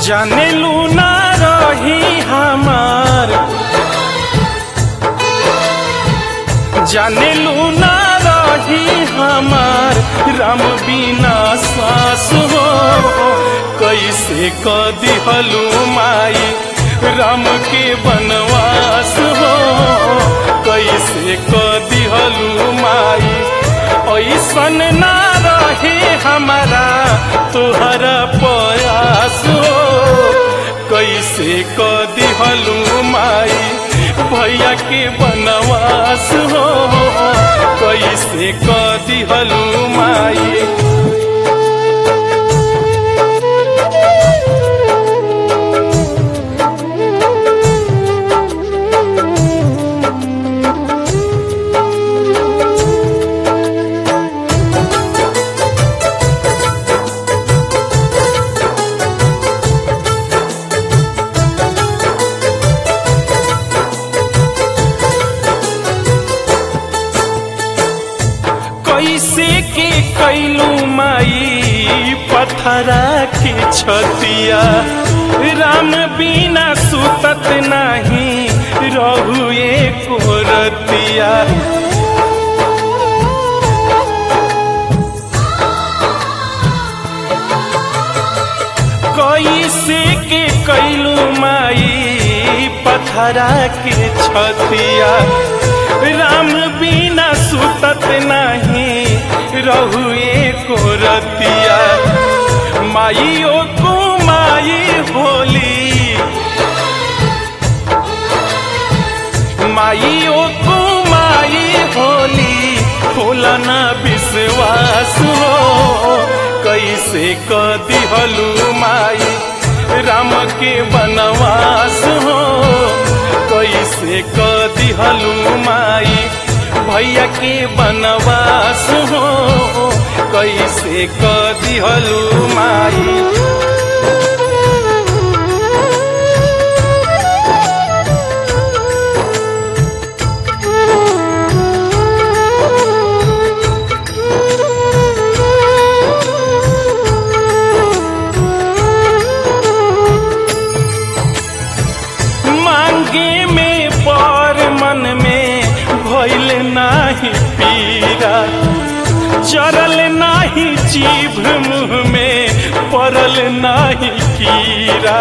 जाने लू ना रही हमार जाने लू ना रही हमार राम बिना सास हो कैसे क दिहलू माई राम के बनवास हो कैसे क दिहलू माई ऐसन ना रहे हमारा तुहरा प्रयास हो कैसे क दिहलू माई भैया के बनवास हो कैसे क दिहलू माई कैसे के कैलू माई पथरा के छतिया राम बिना सुतत नहीं रहुए को रतिया कैसे के कैलू माई पथरा के छतिया राम बिना सुतत नहीं रहुए को रतिया माइयो को माई होली माइयो को माई होली होला ना विश्वास हो कैसे क दिहलू माई राम के बनवास हो कैसे क दिहलू माई भैया के बनवास हो कैसे क दिहलू माई मांगे में पर मन में भइल नाही पीरा चरल नाही जीभ मुँह में पड़ल नाही कीरा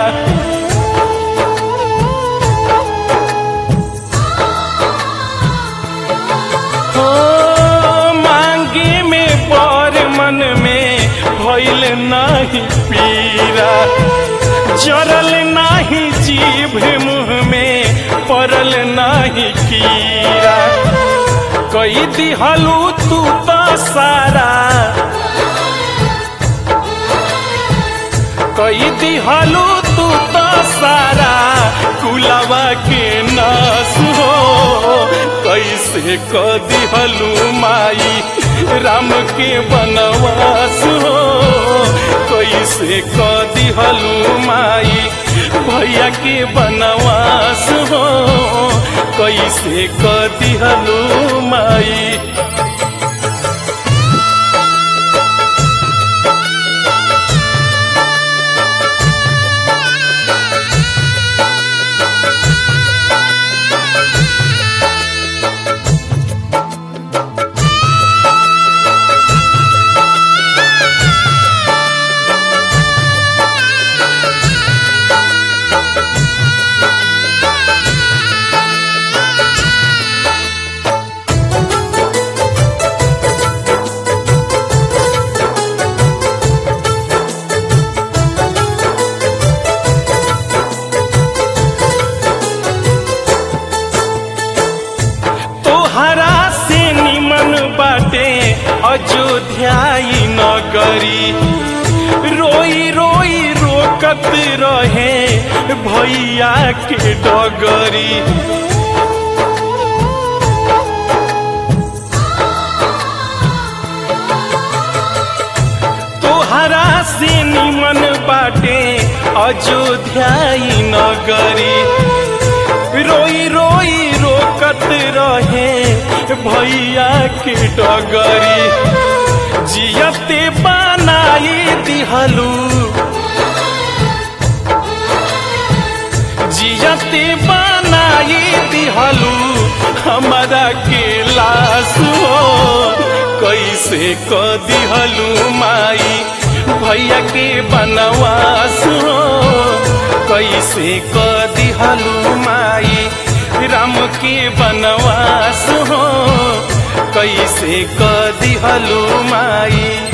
हो मांगे में पर मन में भइल नाही पीरा जरल नाही जीभ मुँह में पड़ल नाही कीरा कई दिहलू तू तो सारा कई दिहलू तू तो सारा कुलवा के नास हो कैसे क दिहलू माई राम के बनवास हो कैसे क दिहलू माई भैया के बनवास हो कैसे क दिहलू माई तोहरा से निमन बाटे अयोध्याई नगरी रोई रोई रोकत रहे भैया के डगरी तोहरा से निमन बाटे अयोध्याई नगरी रोई रोई रोकत रहे भैया के डगरी जियते बनाई दिहलू जियते बनाई दिहलू हमारा के लाश हो कैसे क दिहलू माई भैया के बनवास हो कैसे क दिहलू माई राम के बनवास हो कैसे क दिहलू माई